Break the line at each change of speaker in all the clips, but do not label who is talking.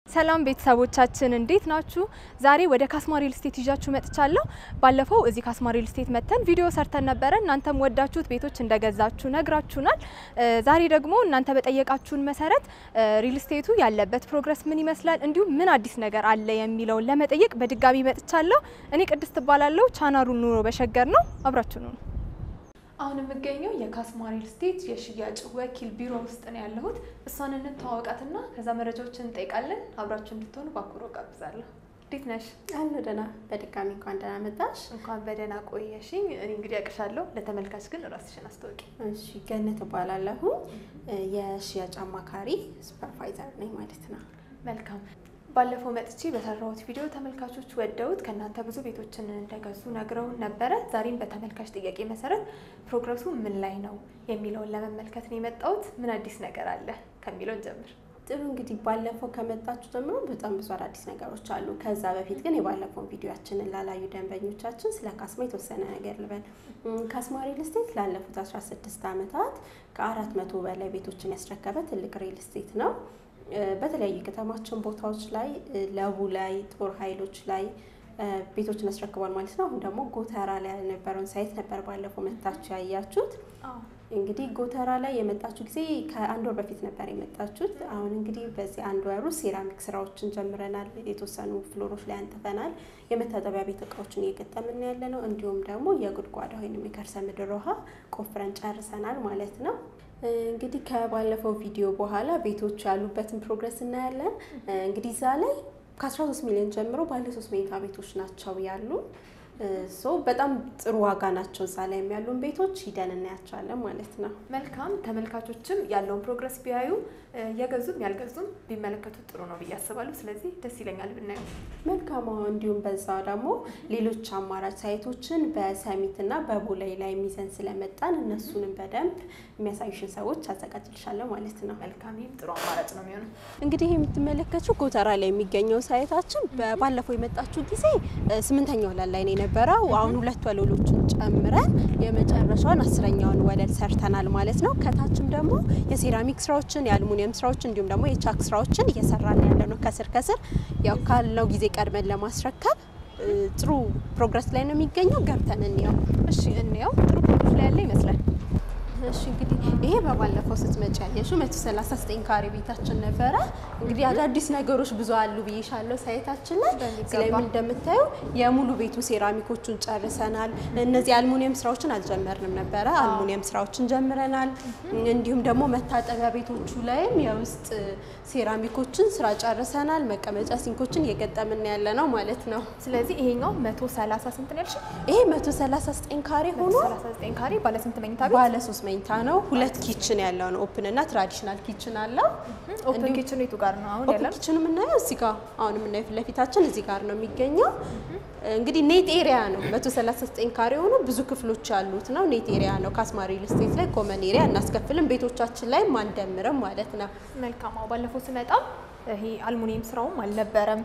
ሰላም ቤተሰቦቻችን እንዴት ናችሁ? ዛሬ ወደ ካስማ ሪል ስቴት ይዣችሁ መጥቻለሁ። ባለፈው እዚህ ካስማ ሪል ስቴት መጥተን ቪዲዮ ሰርተን ነበረ። እናንተም ወዳችሁት ቤቶች እንደገዛችሁ ነግራችሁናል። ዛሬ ደግሞ እናንተ በጠየቃችሁን መሰረት ሪል ስቴቱ ያለበት ፕሮግረስ ምን ይመስላል፣ እንዲሁም ምን አዲስ ነገር አለ የሚለውን ለመጠየቅ በድጋሚ መጥቻለሁ። እኔ ቅድስት እባላለሁ። ቻናሉ ኑሮ በሸገር ነው። አብራችሁ ነው አሁን የምገኘው የካስማ ሪል ስቴት የሽያጭ ወኪል ቢሮ ውስጥ ነው ያለሁት። እሷን እንተዋወቃትና ከዛ መረጃዎችን እንጠይቃለን። አብራችሁ እንድትሆኑ በአክብሮ ጋብዛለሁ። እንዴት ነሽ?
አሉ ደህና። በድጋሚ እንኳን ደህና መጣሽ።
እንኳን በደህና ቆየሽኝ። እኔ እንግዲህ ያቅሻለሁ፣ ለተመልካች ግን ራስሽን አስታውቂ።
እሺ፣ ገነት እባላለሁ። የሽያጭ አማካሪ ሱፐርቫይዘር ነኝ ማለት ነው።
መልካም ባለፈው መጥቼ በሰራሁት ቪዲዮ ተመልካቾች ወደውት ከእናንተ ብዙ ቤቶችን እንደገዙ ነግረውን ነበረ። ዛሬም በተመልካች ጥያቄ መሰረት ፕሮግረሱ ምን ላይ ነው የሚለውን ለመመልከት ነው የመጣሁት። ምን አዲስ ነገር አለ ከሚለውን ጀምር።
ጥሩ እንግዲህ ባለፈው ከመጣችሁ ጀምሮ በጣም ብዙ አዳዲስ ነገሮች አሉ። ከዛ በፊት ግን የባለፈውን ቪዲዮችንን ላላዩ ደንበኞቻችን ስለ ካስማ የተወሰነ ነገር ልበል። ካስማ ሪል ስቴት ላለፉት 16 ዓመታት ከአራት መቶ በላይ ቤቶችን ያስረከበ ትልቅ ሪል ስቴት ነው። በተለያዩ ከተማችን ቦታዎች ላይ ለቡ ላይ ጦር ኃይሎች ላይ ቤቶችን ያስረክቧል ማለት ነው። አሁን ደግሞ ጎተራ ላይ ያልነበረውን ሳይት ነበር ባለፈው መታችሁ ያያችሁት። እንግዲህ ጎተራ ላይ የመጣችሁ ጊዜ ከአንድ ወር በፊት ነበር የመጣችሁት። አሁን እንግዲህ በዚህ አንድ ወሩ ሴራሚክ ስራዎችን ጀምረናል። የተወሰኑ ፍሎሮች ላይ አንጥፈናል። የመታጠቢያ ቤት እቃዎችን እየገጠምን ያለ ነው። እንዲሁም ደግሞ የጉድጓዳ ወይም የከርሰ ምድር ውሃ ቆፍረን ጨርሰናል ማለት ነው። እንግዲህ ከባለፈው ቪዲዮ በኋላ ቤቶች ያሉበትን ፕሮግረስ እናያለን። እንግዲህ እዛ ላይ ከ13 ሚሊዮን ጀምሮ ባለ ሶስት መኝታ ቤቶች ናቸው ያሉ ሶ በጣም ጥሩ ዋጋ ናቸው። እዛ ላይ ያሉን ቤቶች ሂደን እናያቸዋለን ማለት ነው።
መልካም ተመልካቾችም ያለውን ፕሮግረስ ቢያዩ የገዙም ያልገዙም ቢመለከቱት ጥሩ ነው ብዬ አስባለሁ። ስለዚህ ደስ ይለኛል ብናየው።
መልካም እንዲሁም በዛ ደግሞ ሌሎች አማራጭ ሳይቶችን በሰሚት እና በቦሌ ላይ የሚዘን ስለመጣን እነሱንም በደንብ የሚያሳዩሽን ሰዎች አዘጋጅልሻለሁ ማለት ነው።
መልካም ይህም ጥሩ አማራጭ ነው የሚሆነው።
እንግዲህ የምትመለከችው ጎተራ ላይ የሚገኘው ሳይታችን ባለፈው የመጣችው ጊዜ ስምንተኛው ወለል ላይ ነው የነበረው። አሁን ሁለት ወለሎችን ጨምረን የመጨረሻውን አስረኛውን ወለል ሰርተናል ማለት ነው። ከታችም ደግሞ የሴራሚክ ስራዎችን የአልሙኒየም ስራዎችን እንዲሁም ደግሞ የቻክ ስራዎችን እየሰራን ያለ ነው። ከስር ከስር ያው ካለው ጊዜ ቀድመን ለማስረከብ ጥሩ ፕሮግረስ ላይ ነው የሚገኘው። ገብተን እንየው።
እሺ እንየው። ጥሩ ፕሮግረስ ላይ ያለ ይመስላል።
እሺ እንግዲህ ይሄ በባለፈው ስትመጪ ያየሽው መቶ ሰላሳ ዘጠኝ ካሬ ቤታችን ነበረ። እንግዲህ አዳዲስ ነገሮች ብዙ አሉ ብዬሻለሁ ሳይታችን ላይ። እዚህ ላይ ምን እንደምታየው የሙሉ ቤቱ ሴራሚኮቹን ጨርሰናል። እነዚህ አልሙኒየም ስራዎችን አልጀመርንም ነበረ። አልሙኒየም ስራዎችን ጀምረናል። እንዲሁም ደግሞ መታጠቢያ ቤቶቹ ላይም የውስጥ ሴራሚኮችን ስራ ጨርሰናል። መቀመጫ ሲንኮችን እየገጠምን ያለ ነው ማለት ነው።
ስለዚህ ይሄኛው መቶ ሰላሳ ስንት ነው ያልሽኝ?
ይሄ መቶ ሰላሳ ዘጠኝ ካሬ ሆኖ
ሰላሳ ዘጠኝ ካሬ ባለ ስንት መኝታ ቤት?
ባለ ሶስት መኝታ ነው። ሁለት ኪችን ያለው ነው። ኦፕን እና ትራዲሽናል ኪችን አለው።
ኦፕን ኪችኑ የቱ ጋር ነው አሁን
ኦፕን
ያለው?
ኪችኑ የምናየው እዚህ ጋር አሁን የምናየው ፊት ለፊታችን እዚህ ጋር ነው የሚገኘው። እንግዲህ ኔት ኤሪያ ነው። 139 ካሬ ሆኖ ብዙ ክፍሎች ያሉት ነው። ኔት ኤሪያ ነው። ካስማ ሪል ስቴት ላይ ኮመን ኤሪያ እናስከፍልም፣ ቤቶቻችን ላይ አንደምርም ማለት ነው።
መልካም። አዎ ባለፈው ስመጣ ይሄ አልሙኒየም ስራውም አልነበረም።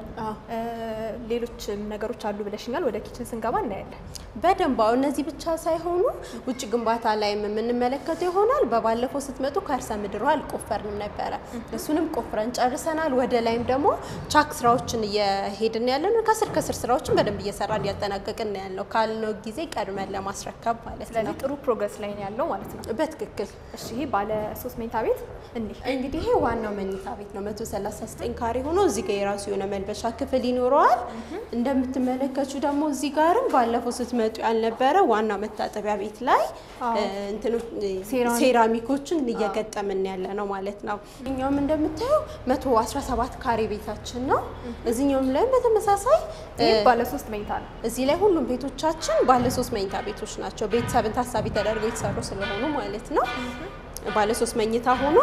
ሌሎችም ነገሮች አሉ ብለሽኛል። ወደ ኪችን ስንገባ እናያለን።
በደንብ አዎ፣ እነዚህ ብቻ ሳይሆኑ ውጭ ግንባታ ላይም የምንመለከተው ይሆናል። በባለፈው ስትመጡ ከርሰ ምድር ውሃ አልቆፈርንም ነበረ። እሱንም ቆፍረን ጨርሰናል። ወደ ላይም ደግሞ ቻክ ስራዎችን እየሄድን ያለ ነው። ከስር ከስር ስራዎችን በደንብ እየሰራን እያጠናቀቅን ያለው ካልነው ጊዜ ቀድመን ለማስረከብ ማለት ነው።
ስለዚህ ጥሩ ፕሮግረስ ላይ ነው ያለው ማለት ነው።
በትክክል
እሺ ይሄ ባለ ሶስት መኝታ ቤት እንዲህ
እንግዲህ ይሄ ዋናው መኝታ ቤት ነው። 139 ካሬ ሆኖ እዚህ ጋር የራሱ የሆነ መልበሻ ክፍል ይኖረዋል። እንደምትመለከቱ ደግሞ እዚህ ጋርም ባለፈው ስትመጡ ያልነበረ ዋናው መታጠቢያ ቤት ላይ እንትኖች ሴራሚኮችን እየገጠምን ያለ ነው ማለት ነው። እኛውም እንደምታየው 117 ካሬ ቤታችን ነው። እዚህኛውም ላይም በተመሳሳይ
ይህ ባለ ሶስት መኝታ ነው።
እዚህ ላይ ሁሉም ቤቶቻችን ባለ ሶስት መኝታ ቤቶች ናቸው። ቤተሰብን ታሳቢ ተደርገው የተሰሩ ስለሆኑ ማለት ነው። ባለ ሶስት መኝታ ሆኖ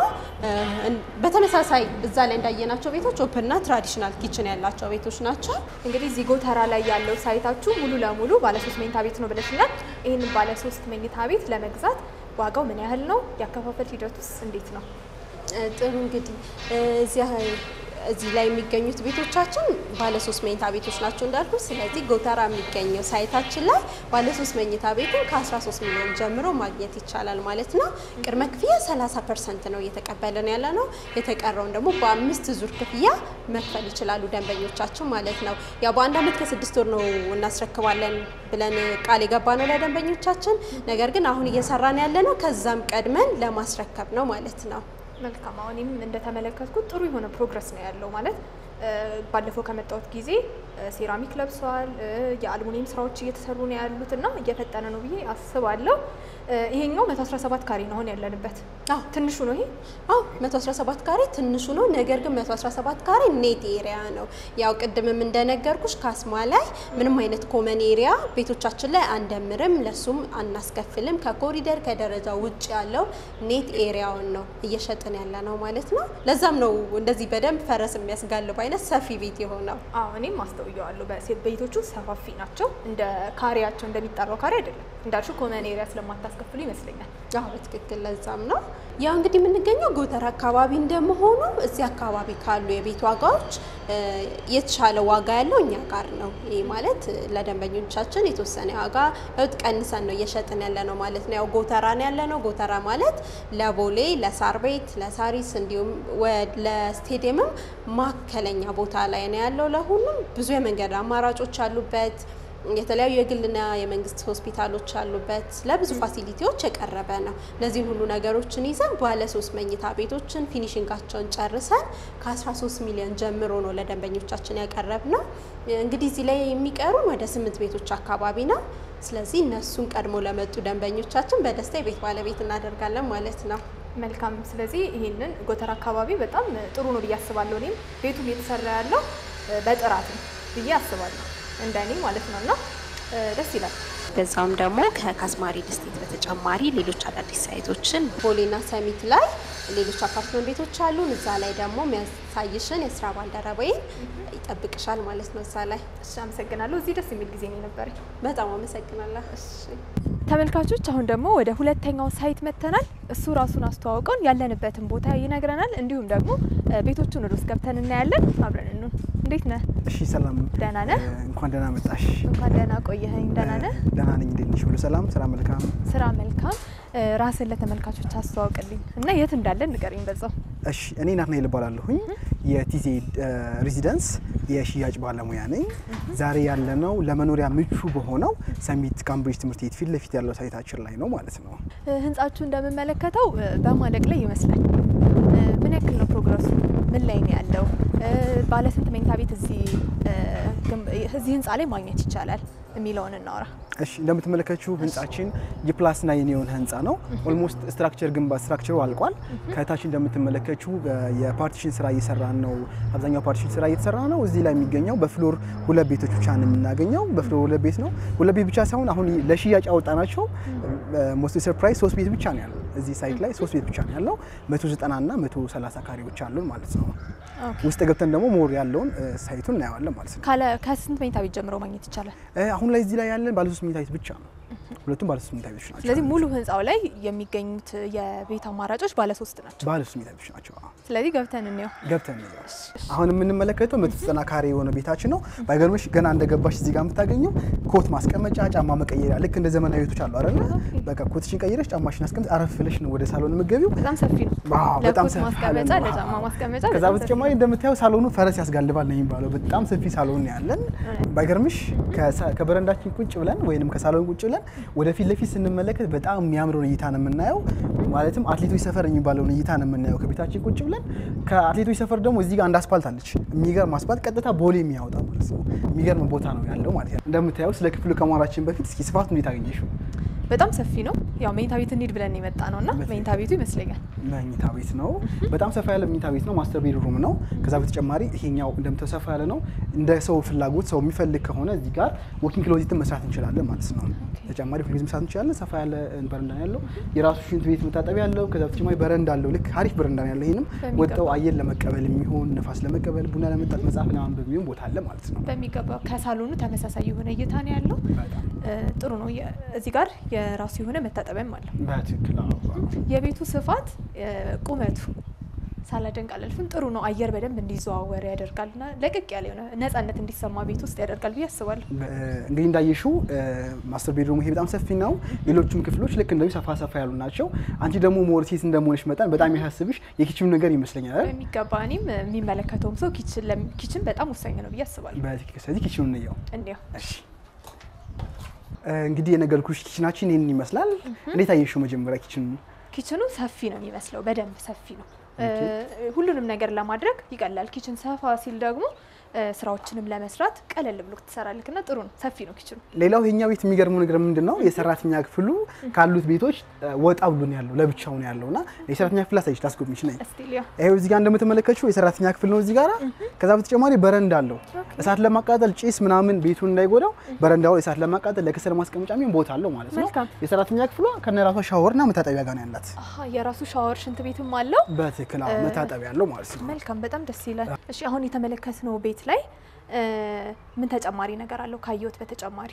በተመሳሳይ እዛ ላይ እንዳየናቸው ቤቶች ኦፕንና ትራዲሽናል ኪችን ያላቸው ቤቶች ናቸው።
እንግዲህ እዚህ ጎተራ ላይ ያለው ሳይታችሁ ሙሉ ለሙሉ ባለ ሶስት መኝታ ቤት ነው ብለሽኛል። ይህንን ባለ ሶስት መኝታ ቤት ለመግዛት ዋጋው ምን ያህል ነው? ያከፋፈል ሂደቱስ እንዴት ነው?
ጥሩ እንግዲህ እዚያ እዚህ ላይ የሚገኙት ቤቶቻችን ባለ ሶስት መኝታ ቤቶች ናቸው እንዳልኩ። ስለዚህ ጎተራ የሚገኘው ሳይታችን ላይ ባለ ሶስት መኝታ ቤትን ከ13 ሚሊዮን ጀምሮ ማግኘት ይቻላል ማለት ነው። ቅድመ ክፍያ 30 ፐርሰንት ነው እየተቀበለን ያለ ነው። የተቀረውን ደግሞ በአምስት ዙር ክፍያ መክፈል ይችላሉ ደንበኞቻችን ማለት ነው። ያው በአንድ አመት ከስድስት ወር ነው እናስረክባለን ብለን ቃል የገባ ነው ለደንበኞቻችን። ነገር ግን አሁን እየሰራን ያለ ነው ከዛም ቀድመን ለማስረከብ ነው ማለት ነው።
መልካም አሁንም እንደተመለከትኩት ጥሩ የሆነ ፕሮግረስ ነው ያለው ማለት ባለፈው ከመጣሁት ጊዜ ሴራሚክ ለብሰዋል፣ የአልሙኒየም ስራዎች እየተሰሩ ነው ያሉት እና እየፈጠነ ነው ብዬ አስባለሁ። ይሄኛው 117 ካሬ ነው አሁን ያለንበት።
አዎ
ትንሹ ነው ይሄ።
አዎ 117 ካሬ ትንሹ ነው። ነገር ግን 117 ካሬ ኔት ኤሪያ ነው። ያው ቅድምም እንደነገርኩሽ ካስማ ላይ ምንም አይነት ኮመን ኤሪያ ቤቶቻችን ላይ አንደምርም፣ ለሱም አናስከፍልም። ከኮሪደር ከደረጃ ውጭ ያለው ኔት ኤሪያውን ነው እየሸጥን ያለ ነው ማለት ነው። ለዛም ነው እንደዚህ በደንብ ፈረስ የሚያስጋልብ አይነት ሰፊ ቤት የሆነው።
አዎ እኔም አስተውየዋለሁ። በሴት ቤቶቹ ሰፋፊ ናቸው። እንደ ካሬያቸው እንደሚጠራው ካሬ አይደለም። እንዳልሽው ኮመን ኤሪያ ስለማታስከፍሉ ይመስለኛል።
አዎ በትክክል ለዛም ነው ያው እንግዲህ የምንገኘው ጎተራ አካባቢ እንደመሆኑ እዚህ አካባቢ ካሉ የቤት ዋጋዎች የተሻለ ዋጋ ያለው እኛ ጋር ነው። ይህ ማለት ለደንበኞቻችን የተወሰነ ዋጋ ለውጥ ቀንሰን ነው እየሸጥን ያለ ነው ማለት ነው። ያው ጎተራ ነው ያለ ነው። ጎተራ ማለት ለቦሌ፣ ለሳር ቤት፣ ለሳሪስ እንዲሁም ለስቴዲየምም ማዕከለኛ ቦታ ላይ ነው ያለው። ለሁሉም ብዙ የመንገድ አማራጮች አሉበት። የተለያዩ የግልና የመንግስት ሆስፒታሎች ያሉበት ለብዙ ፋሲሊቲዎች የቀረበ ነው። እነዚህን ሁሉ ነገሮችን ይዘን ባለ ሶስት መኝታ ቤቶችን ፊኒሽንጋቸውን ጨርሰን ከ13 ሚሊዮን ጀምሮ ነው ለደንበኞቻችን ያቀረብ ነው። እንግዲህ እዚህ ላይ የሚቀሩን ወደ ስምንት ቤቶች አካባቢ ነው። ስለዚህ እነሱን ቀድሞ ለመጡ ደንበኞቻችን በደስታ የቤት ባለቤት እናደርጋለን ማለት ነው።
መልካም። ስለዚህ ይህንን ጎተራ አካባቢ በጣም ጥሩ ነው ብዬ አስባለሁ። እኔም ቤቱም እየተሰራ ያለው በጥራት ነው ብዬ አስባለሁ እንደኔ ማለት ነው እና ደስ ይላል።
በዛውም ደግሞ ከካስማ ሪል ስቴት በተጨማሪ ሌሎች አዳዲስ ሳይቶችን ቦሌና ሰሚት ላይ ሌሎች አፓርትመንት ቤቶች አሉን። እዛ ላይ ደግሞ የሚያሳይሽን የስራ ባልደረባዬ ይጠብቅሻል ማለት ነው። እዛ ላይ
እሺ፣ አመሰግናለሁ። እዚህ ደስ የሚል ጊዜ ነው የነበረኝ።
በጣም አመሰግናለሁ። እሺ
ተመልካቾች አሁን ደግሞ ወደ ሁለተኛው ሳይት መጥተናል። እሱ ራሱን አስተዋውቀን ያለንበትን ቦታ ይነግረናል። እንዲሁም ደግሞ ቤቶቹን ወደ ውስጥ ገብተን እናያለን። አብረን እንሁን። እንዴት ነህ?
እሺ ሰላም።
ደህና ነህ?
እንኳን ደህና መጣሽ።
እንኳን ደህና ቆየኸኝ። ደህና ነህ?
ደህና ነኝ። እንዴት ነሽ? ሁሉ ሰላም? ስራ መልካም?
ስራ መልካም። ራስን ለተመልካቾች አስተዋውቅልኝ እና የት እንዳለን ንገረኝ በዛው።
እሺ እኔ ናትናኤል እባላለሁኝ የቲዜ ሬዚደንስ የሽያጭ ባለሙያ ነኝ። ዛሬ ያለነው ለመኖሪያ ምቹ በሆነው ሰሚት ካምብሪጅ ትምህርት ቤት ፊት ለፊት ያለው ሳይታችን ላይ ነው ማለት ነው።
ህንጻችሁ እንደምመለከተው በማለቅ ላይ ይመስላል። ምን ያክል ነው ፕሮግረሱ? ምን ላይ ነው ያለው? ባለ ስንት መኝታ ቤት እዚህ እዚህ ህንጻ ላይ ማግኘት ይቻላል የሚለውን እናውራ።
እሺ እንደምትመለከችው ህንጻችን የፕላስ ናይን የሆነ ህንጻ ነው። ኦልሞስት ስትራክቸር ግንባ ስትራክቸሩ አልቋል። ከታች እንደምትመለከችው የፓርቲሽን ስራ እየሰራን ነው። አብዛኛው ፓርቲሽን ስራ እየተሰራ ነው። እዚህ ላይ የሚገኘው በፍሎር ሁለት ቤቶች ብቻ ነው የምናገኘው። በፍሎር ሁለት ቤት ነው። ሁለት ቤት ብቻ ሳይሆን አሁን ለሽያጭ ያወጣናቸው ሞስት ሰርፕራይዝ ሶስት ቤት ብቻ ነው ያለው። እዚህ ሳይት ላይ ሶስት ቤት ብቻ ነው ያለው። 190 እና 130 ካሬዎች አሉን ማለት ነው። ውስጥ ገብተን ደግሞ ሞር ያለውን ሳይቱን እናየዋለን ማለት ነው።
ከስንት መኝታ ቤት ጀምሮ ማግኘት ይቻላል?
አሁን ላይ እዚህ ላይ ያለን ባለ ሶስት መኝታ ቤት ብቻ ነው። ሁለቱም ባለ ሶስት መኝታ ቤቶች ናቸው።
ስለዚህ ሙሉ ህንጻው ላይ የሚገኙት የቤት አማራጮች ባለ ሶስት ናቸው።
ባለ ሶስት መኝታ ቤቶች ናቸው።
ስለዚህ ገብተን እንየው።
ገብተን እንየው። አሁን የምንመለከተው መቶ ዘጠና ካሬ የሆነ ቤታችን ነው። ባይገርምሽ ገና እንደገባሽ እዚህ ጋር የምታገኘው ኮት ማስቀመጫ፣ ጫማ መቀየሪያ ልክ እንደ ዘመናዊ ቤቶች አሉ አይደለ? በቃ ኮትሽን ቀይረሽ ጫማሽን አስቀምጥ አረፍ ብለሽ ነው ወደ ሳሎን የምትገቢው።
በጣም ሰፊ ነው።
ዋው በጣም
ለኮት
ሰፊ
ማስቀመጫ፣
ነው።
ለጫማ ማስቀመጫ
ከዛ
በጣም
በተጨማሪ እንደምታየው ሳሎኑ ፈረስ ያስጋልባል ነው የሚባለው። በጣም ሰፊ ሳሎን ያለን ባይገርምሽ ከሳ- ከበረንዳችን ቁጭ ብለን ወይንም ከሳሎን ቁጭ ብለን ወደፊት ለፊት ስንመለከት በጣም የሚያምረውን እይታ ነው የምናየው። ማለትም አትሌቶች ሰፈር የሚባለውን እይታ ነው የምናየው ከቤታችን ቁጭ ብለን። ከአትሌቶች ሰፈር ደግሞ እዚህ ጋር አንድ አስፓልት አለች፣ የሚገርም አስፓልት ቀጥታ ቦሌ የሚያወጣ ማለት ነው። የሚገርም ቦታ ነው ያለው ማለት ነው። እንደምታየው ስለ ክፍሉ ከማውራችን በፊት እስኪ ስፋቱ እንዴት አገኘሽው?
በጣም ሰፊ ነው። ያው መኝታ ቤት እንሂድ ብለን የመጣ ነው እና መኝታ ቤቱ ይመስለኛል
መኝታ ቤት ነው። በጣም ሰፋ ያለ መኝታ ቤት ነው። ማስተር ቤድሩም ነው። ከዛ በተጨማሪ ይሄኛው እንደምታየው ሰፋ ያለ ነው። እንደ ሰው ፍላጎት ሰው የሚፈልግ ከሆነ እዚህ ጋር ወኪንግ ክሎዚትን መስራት እንችላለን ማለት ነው። ተጨማሪ ፍሪዝ መስራት እንችላለን። ሰፋ ያለ በረንዳ ነው ያለው። የራሱ ሽንት ቤት መታጠቢያ ያለው። ከዛ በተጨማሪ በረንዳ አለው። ልክ አሪፍ በረንዳ ነው ያለው። ይሄንም
በሚገባ።
ወጥተው አየር ለመቀበል የሚሆን ነፋስ ለመቀበል ቡና ለመጠጥ መጽሐፍ ለማንበብ የሚሆን ቦታ አለ ማለት ነው።
በሚገባ ከሳሎኑ ተመሳሳይ የሆነ እይታ ነው ያለው።
በጣም
እ፣ ጥሩ ነው። የ- እዚህ ጋር የራሱ የሆነ መታጠቢያም አለው።
በትክክል አዎ።
የቤቱ ስፋት እ፣ ቁመቱ ሳላደንቅ አላልፍም። ጥሩ ነው። አየር በደንብ እንዲዘዋወር ያደርጋልና ለቅቅ ያለ የሆነ ነጻነት እንዲሰማ ቤት ውስጥ ያደርጋል ብዬ አስባለሁ።
እንግዲህ እንዳየሽው ማስተር ቤድሩም ይሄ በጣም ሰፊ ነው። ሌሎችም ክፍሎች ልክ እንደዚህ ሰፋ ሰፋ ያሉ ናቸው። አንቺ ደግሞ ሞር ሴት እንደመሆንሽ መጠን በጣም ያሳስብሽ የኪችኑ ነገር ይመስለኛል አይደል?
በሚገባ እኔም የሚመለከተውም ሰው ኪችን ለም- ኪችን በጣም ወሳኝ ነው ብዬ አስባለሁ።
በትክክል። ስለዚህ ኪችኑ እንየው።
እንዲያው
እሺ እንግዲህ የነገርኩሽ ኪችናችን ይህንን ይመስላል። እንዴት አየሽው መጀመሪያ ኪችኑ?
ኪችኑ ሰፊ ነው የሚመስለው፣ በደንብ ሰፊ ነው። ሁሉንም ነገር ለማድረግ ይቀላል። ኪችን ሰፋ ሲል ደግሞ እ፣ ስራዎችንም ለመስራት ቀለል ብሎ ትሰራልክ እና ጥሩ ነው። ሰፊ ነው ኪችኑ።
ሌላው የኛ ቤት የሚገርመው ነገር ምንድን ነው? የሰራተኛ ክፍሉ ካሉት ቤቶች እ፣ ወጣ ብሎ ነው ያለው፣ ለብቻው ነው ያለው እና የሰራተኛ ክፍል አሳይሽ ላስጎብኝሽ ነኝ።
እስቲ ሊያ
ይሄው እዚህ ጋር እንደምትመለከችው የሰራተኛ ክፍል ነው እዚህ ጋር። ከዛ በተጨማሪ በረንዳ አለው። እሳት ለማቃጠል ጭስ ምናምን ቤቱን እንዳይጎዳው በረንዳው እሳት ለማቃጠል ለከሰል ማስቀመጫ የሚሆን ቦታ አለው ማለት ነው።
መልካም።
የሰራተኛ ክፍሏ ከነራሷ ሻወርና መታጠቢያ ጋር ነው ያላት።
አሀ የራሱ ሻወር ሽንት ቤትም አለው።
በትክክል አዎ፣ መታጠቢያ ያለው ማለት ነው።
መልካም በጣም ደስ ይላል። እሺ አሁን የተመለከትነው ቤት ላይ እ፣ ምን ተጨማሪ ነገር አለው ካየሁት በተጨማሪ?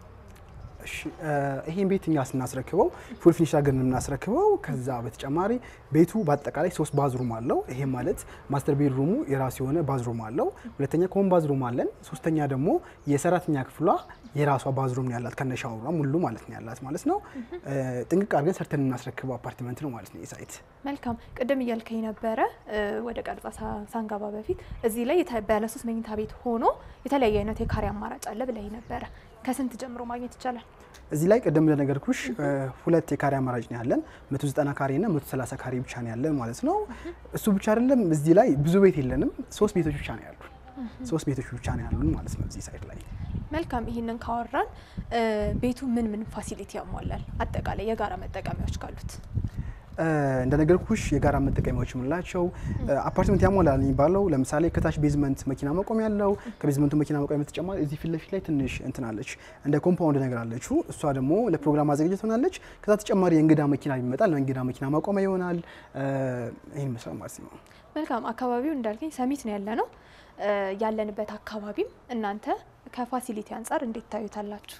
እሺ እ፣ ይሄን ቤት እኛ ስናስረክበው ፉል ፊኒሽ አድርገን የምናስረክበው። ከዛ በተጨማሪ ቤቱ በአጠቃላይ ሶስት ባዝሩም አለው። ይሄ ማለት ማስተር ቤድሩሙ የራሱ የሆነ ባዝሩም አለው። ሁለተኛ ኮመን ባዝሩም አለን። ሶስተኛ ደግሞ የሰራተኛ ክፍሏ የራሷ ባዝሩም ነው ያላት ከነሻወሯ ሙሉ ማለት ነው ያላት ማለት ነው። እ፣ ጥንቅቅ አድርገን ሰርተን የምናስረክበው አፓርትመንት ነው ማለት ነው ይህ ሳይት።
መልካም ቅድም እያልከኝ ነበረ እ፣ ወደ ቀርጻ ሳ- ሳንገባ በፊት እዚህ ላይ የተ- ባለሶስት መኝታ ቤት ሆኖ የተለያየ አይነት የካሬ አማራጭ አለ ብለኝ ነበረ። ከስንት ጀምሮ ማግኘት ይቻላል?
እዚህ ላይ ቅድም እንደነገርኩሽ እ፣ ሁለት የካሬ አማራጭ ነው ያለን 190 ካሬ እና 130 ካሬ ብቻ ነው ያለን ማለት ነው። እሱ ብቻ አይደለም፣ እዚህ ላይ ብዙ ቤት የለንም። ሶስት ቤቶች ብቻ ነው ያሉን። ሶስት ቤቶች ብቻ ነው ያሉን ማለት ነው እዚህ ሳይት ላይ።
መልካም ይህንን ካወራን እ፣ ቤቱ ምን ምን ፋሲሊቲ ያሟላል? አጠቃላይ የጋራ መጠቀሚያዎች ካሉት
እ፣ እንደነገርኩሽ የጋራ መጠቀሚያዎች የምንላቸው እ፣ አፓርትመንት ያሟላል የሚባለው ለምሳሌ ከታች ቤዝመንት መኪና መቆሚያ ያለው ከቤዝመንቱ መኪና መቆሚያ በተጨማሪ እዚህ ፊት ለፊት ላይ ትንሽ እንትን አለች እንደ ኮምፓውንድ ነገር አለችው። እሷ ደግሞ ለፕሮግራም ማዘጋጀት ሆናለች። ከዛ ተጨማሪ የእንግዳ መኪና ይመጣል፣ ለእንግዳ መኪና ማቆሚያ ይሆናል። እ፣ ይህን ይመስላል ማለት ነው።
መልካም አካባቢው እንዳልከኝ ሰሚት ነው ያለ ነው እ፣ ያለንበት አካባቢም እናንተ ከፋሲሊቲ አንጻር እንዴት ታዩታላችሁ?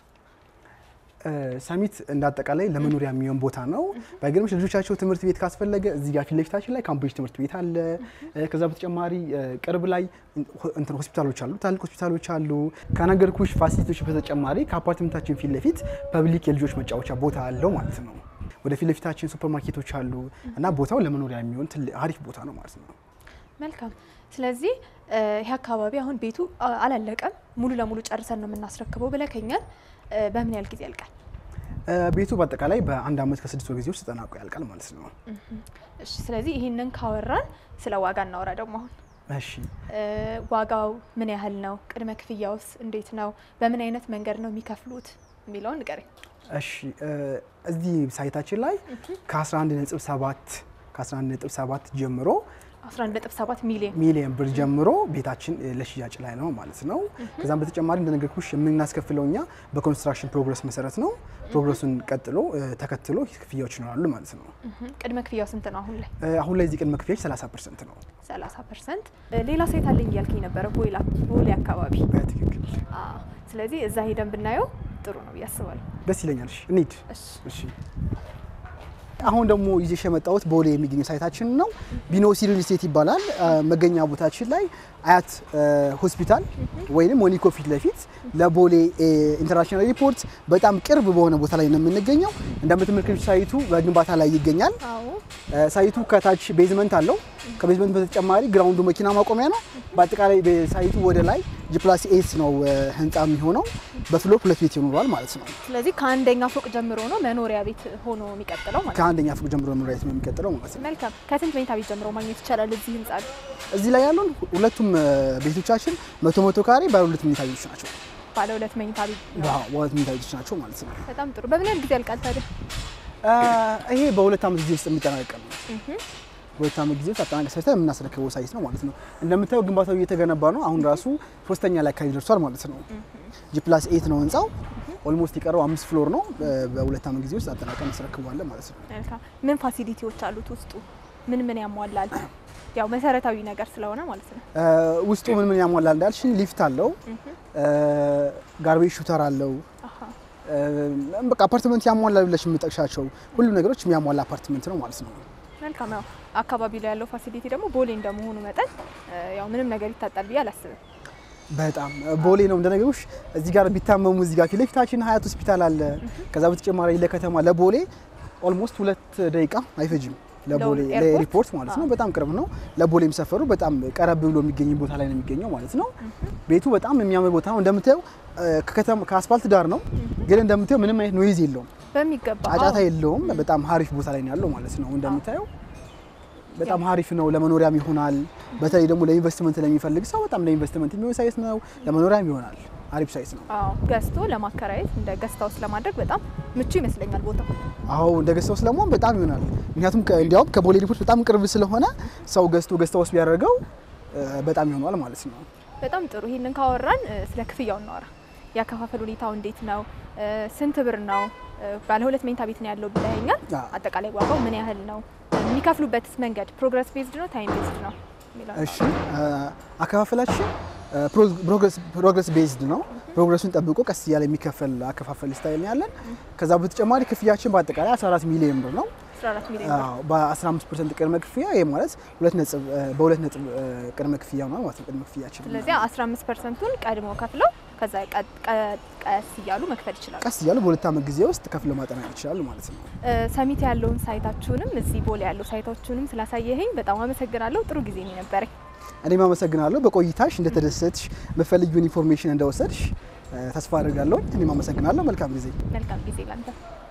እ፣ ሰሚት እንዳጠቃላይ ለመኖሪያ የሚሆን ቦታ ነው። ባይገርምሽ ልጆቻቸው ትምህርት ቤት ካስፈለገ እዚህ ጋር ፊት ለፊታችን ላይ ካምብሪጅ ትምህርት ቤት አለ። እ፣ ከዛ በተጨማሪ እ፣ ቅርብ ላይ እንትን ሆስፒታሎች አሉ፣ ትላልቅ ሆስፒታሎች አሉ። ከነገርኩሽ ፋሲሊቲዎች በተጨማሪ ከአፓርትመንታችን ፊት ለፊት ፐብሊክ የልጆች መጫወቻ ቦታ አለው ማለት ነው። ወደ ፊት ለፊታችን ሱፐር ማርኬቶች አሉ እና ቦታው ለመኖሪያ የሚሆን ትልቅ አሪፍ ቦታ ነው ማለት ነው።
መልካም ስለዚህ እ፣ ይህ አካባቢ አሁን ቤቱ አ- አላለቀም ሙሉ ለሙሉ ጨርሰን ነው የምናስረክበው ብለከኛል። እ፣ በምን ያህል ጊዜ ያልቃል?
እ፣ ቤቱ በአጠቃላይ በአንድ ዓመት ከስድስት ወር ጊዜ ውስጥ ተጠናቆ ያልቃል ማለት ነው።
እሺ ስለዚህ ይህንን ካወራን ስለ ዋጋ እናወራ ደግሞ አሁን
እሺ
እ፣ ዋጋው ምን ያህል ነው? ቅድመ ክፍያውስ እንዴት ነው? በምን አይነት መንገድ ነው የሚከፍሉት የሚለውን ንገረኝ።
እሺ እ፣ እዚህ ሳይታችን ላይ ከ11.7 ከ11.7 ጀምሮ
11.7 ሚሊዮን
ሚሊዮን ብር ጀምሮ ቤታችን እ፣ ለሽያጭ ላይ ነው ማለት ነው። ከዛም በተጨማሪ እንደነገርኩሽ የምናስከፍለው እኛ በኮንስትራክሽን ፕሮግረስ መሰረት ነው። ፕሮግረሱን ቀጥሎ እ፣ ተከትሎ ክፍያዎች ይኖራሉ ማለት ነው።
እህም፣ ቅድመ ክፍያው ስንት ነው አሁን ላይ?
እ፣ አሁን ላይ እዚህ ቅድመ ክፍያዎች 30 ፐርሰንት ነው።
30 ፐርሰንት። ሌላ ሳይት አለኝ እያልከኝ ነበረ ቦይላ ቦሌ አካባቢ።
በትክክል
አዎ፣ ስለዚህ እዛ ሄደን ብናየው ጥሩ ነው ብዬ አስባለሁ።
ደስ ይለኛል። እሺ እንሂድ።
እሺ
እሺ አሁን ደግሞ ይዤሽ የመጣሁት ቦሌ የሚገኘው ሳይታችን ነው። ቢኖሲ ሪል ስቴት ይባላል። አ፣ መገኛ ቦታችን ላይ አያት አ፣ ሆስፒታል ወይንም ሞኒኮ ፊት ለፊት ለቦሌ እ፣ ኢንተርናሽናል ኤርፖርት በጣም ቅርብ በሆነ ቦታ ላይ ነው የምንገኘው። እንደምትመለከቱት ሳይቱ በግንባታ ላይ ይገኛል።
አዎ
አ፣ ሳይቱ ከታች ቤዝመንት አለው። ከቤዝመንት በተጨማሪ ግራውንዱ መኪና ማቆሚያ ነው። በአጠቃላይ ሳይቱ ወደ ላይ ጂፕላስ ኤስ ነው አ፣ ህንፃ የሚሆነው። በፍሎር ሁለት ቤት ይኖረዋል ማለት ነው።
ስለዚህ ከአንደኛ ፎቅ ጀምሮ ነው መኖሪያ ቤት ሆኖ የሚቀጥለው ማለት ነው።
ከአንደኛ ፎቅ ጀምሮ መኖሪያ ቤት ነው የሚቀጥለው ማለት ነው።
መልካም። ከስንት መኝታ ቤት ጀምሮ ማግኘት ይቻላል እዚህ ህንጻ ላይ?
እዚህ ላይ ያሉን ሁለቱም እ፣ ቤቶቻችን መቶ መቶ ካሬ ባለ ሁለት መኝታ ቤቶች ናቸው።
ባለ ሁለት መኝታ ቤት ነው።
ባለ ሁለት መኝታ ቤቶች ናቸው ማለት ነው።
በጣም ጥሩ። በምን ያህል ጊዜ ያልቃል ታዲያ?
እ፣ ይሄ በሁለት ዓመት ጊዜ ውስጥ የሚጠናቀቅ ነው። በሁለት ዓመት ጊዜ ውስጥ አጠናቀቅ ሰርተን የምናስረክበው ሳይት ነው ማለት ነው። እንደምታየው ግንባታው እየተገነባ ነው። አሁን ራሱ ሶስተኛ ላይ አካባቢ ደርሷል ማለት ነው። ጂ ፕላስ ኤት ነው ህንፃው። ኦልሞስት የቀረው አምስት ፍሎር ነው። በ- በሁለት ዓመት ጊዜ ውስጥ አጠናቀቅ እናስረክበዋለን ማለት ነው።
መልካም። ምን ፋሲሊቲዎች አሉት ውስጡ? ምን ምን ያሟላል? ያው መሰረታዊ ነገር ስለሆነ ማለት ነው።
እ፣ ውስጡ ምን ምን ያሟላል እንዳልሽኝ ሊፍት አለው፣ ጋርቤጅ ሹተር አለው
አሃ።
በቃ አፓርትመንት ያሟላ ብለሽ የምጠቅሻቸው ሁሉም ነገሮች የሚያሟላ አፓርትመንት ነው ማለት ነው።
መልካም ያው አካባቢ ላይ ያለው ፋሲሊቲ ደግሞ ቦሌ እንደመሆኑ መጠን ያው ምንም ነገር ይታጣል ብዬ አላስብም።
በጣም ቦሌ ነው እንደነገሩሽ። እዚህ ጋር ቢታመሙ እዚህ ጋር ፊት ለፊታችን ሀያት ሆስፒታል አለ። ከዛ በተጨማሪ ለከተማ ለቦሌ ኦልሞስት ሁለት ደቂቃ አይፈጅም። ለቦሌ
ለኤርፖርት?
ለኤርፖርት ማለት ነው። በጣም ቅርብ ነው። ለቦሌም ሰፈሩ በጣም ቀረብ ብሎ የሚገኝ ቦታ ላይ ነው የሚገኘው ማለት ነው። ቤቱ በጣም የሚያምር ቦታ ነው። እንደምታየው ከከተማ ከአስፋልት ዳር ነው፣ ግን እንደምታየው ምንም አይነት ኖይዝ የለውም፣
በሚገባ
ጫጫታ
አዎ።
የለውም። በጣም ሀሪፍ ቦታ ላይ ነው ያለው ማለት ነው። እንደምታየው በጣም ሀሪፍ ነው። ለመኖሪያም ይሆናል። በተለይ ደግሞ ለኢንቨስትመንት ለሚፈልግ ሰው በጣም ለኢንቨስትመንት የሚሆን ሳይት ነው። ለመኖሪያም ይሆናል። አሪፍ ሳይት ነው።
አዎ ገዝቶ ለማከራየት እንደ ገስት ሃውስ ለማድረግ በጣም ምቹ ይመስለኛል ቦታው።
አዎ እንደ ገዝታ ውስጥ ለመሆን በጣም ይሆናል። ምክንያቱም ከ- እንዲያውም ከቦሌ ኤርፖርት በጣም ቅርብ ስለሆነ ሰው ገዝቶ ገዝታ ውስጥ ቢያደርገው እ፣ በጣም ይሆናል ማለት ነው።
በጣም ጥሩ። ይህንን ካወራን እ፣ ስለ ክፍያው እናወራ። ያከፋፈል ሁኔታው እንዴት ነው? እ፣ ስንት ብር ነው? እ፣ ባለ ሁለት መኝታ ቤት ነው ያለው ብለኸኛል።
አዎ።
አጠቃላይ ዋጋው ምን ያህል ነው? የሚከፍሉበትስ መንገድ ፕሮግረስ ቤዝድ ነው ታይም ቤዝድ ነው የሚለውን
እሺ እ፣ አከፋፈላችን እ፣ ፕሮ- ፕሮግረስ- ፕሮግረስ ቤዝድ ነው። ፕሮግረሱን ጠብቆ ቀስ እያለ የሚከፈል አከፋፈል ስታይል ነው ያለን። ከዛ በተጨማሪ ክፍያችን በአጠቃላይ 14 ሚሊዮን ብር ነው።
14 ሚሊዮን ብር።
አዎ፣ በ15 ፐርሰንት ቅድመ ክፍያ ይህ ማለት ሁለት ነጥብ እ፣ በሁለት ነጥብ እ፣ ቅድመ ክፍያ ነው ማለት ነው። ቅድመ ክፍያችን
ስለዚህ 15 ፐርሰንቱን ቀድሞ ከፍለው ከዛ ቀ- ቀ- ቀስ እያሉ መክፈል ይችላሉ።
ቀስ እያሉ በሁለት ዓመት ጊዜ ውስጥ ከፍለው ማጠናቀቅ ይችላሉ ማለት ነው።
እ፣ ሰሚት ያለውን ሳይታችሁንም እዚህ ቦሌ ያለው ሳይታችሁንም ስላሳየኸኝ በጣም አመሰግናለሁ። ጥሩ ጊዜ ነው የነበረኝ።
እኔም አመሰግናለሁ። በቆይታሽ እንደተደሰትሽ የምትፈልጊውን ኢንፎርሜሽን እንደወሰድሽ እ፣ ተስፋ አድርጋለሁ። እኔም አመሰግናለሁ። መልካም ጊዜ።
መልካም ጊዜ ላንተ።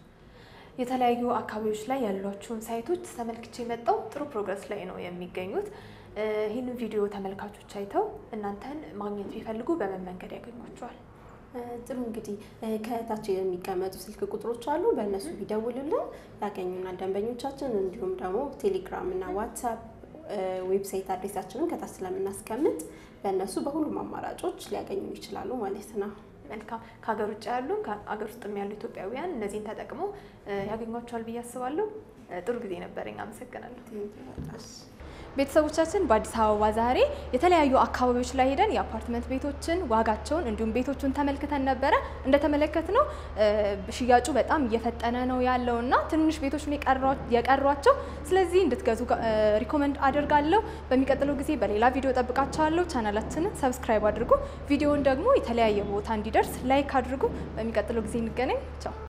የተለያዩ አካባቢዎች ላይ ያሏቸውን ሳይቶች ተመልክቼ የመጣው ጥሩ ፕሮግረስ ላይ ነው የሚገኙት። እ፣ ይህንን ቪዲዮ ተመልካቾች አይተው እናንተን ማግኘት ቢፈልጉ በምን መንገድ ያገኟቸዋል?
እ፣ ጥሩ እንግዲህ እ፣ ከታች የሚቀመጡ ስልክ ቁጥሮች አሉ። በእነሱ ቢደውሉልን ያገኙናል ደንበኞቻችን። እንዲሁም ደግሞ ቴሌግራም እና ዋትሳፕ እ፣ ዌብሳይት አድሬሳችንን ከታች ስለምናስቀምጥ በእነሱ በሁሉም አማራጮች ሊያገኙ ይችላሉ ማለት ነው።
መልካም። ከሀገር ውጭ ያሉ ከሀገር ውስጥም ያሉ ኢትዮጵያውያን እነዚህን ተጠቅመው እ፣ ያገኟቸዋል ብዬ አስባለሁ። እ፣ ጥሩ ጊዜ ነበረኝ። አመሰግናለሁ።
ቤተሰቦቻችን በአዲስ አበባ ዛሬ የተለያዩ አካባቢዎች ላይ ሄደን የአፓርትመንት ቤቶችን ዋጋቸውን እንዲሁም ቤቶቹን ተመልክተን ነበረ። እንደተመለከትነው እ፣ ሽያጩ በጣም እየፈጠነ ነው ያለው እና ትንንሽ ቤቶች ነው የቀሯ- የቀሯቸው። ስለዚህ እንድትገዙ ጋ- እ፣ ሪኮመንድ አደርጋለሁ። በሚቀጥለው ጊዜ በሌላ ቪዲዮ ጠብቃቸዋለሁ። ቻናላችንን ሰብስክራይብ አድርጉ። ቪዲዮውን ደግሞ የተለያየ ቦታ እንዲደርስ ላይክ አድርጉ። በሚቀጥለው ጊዜ እንገናኝ። ቻው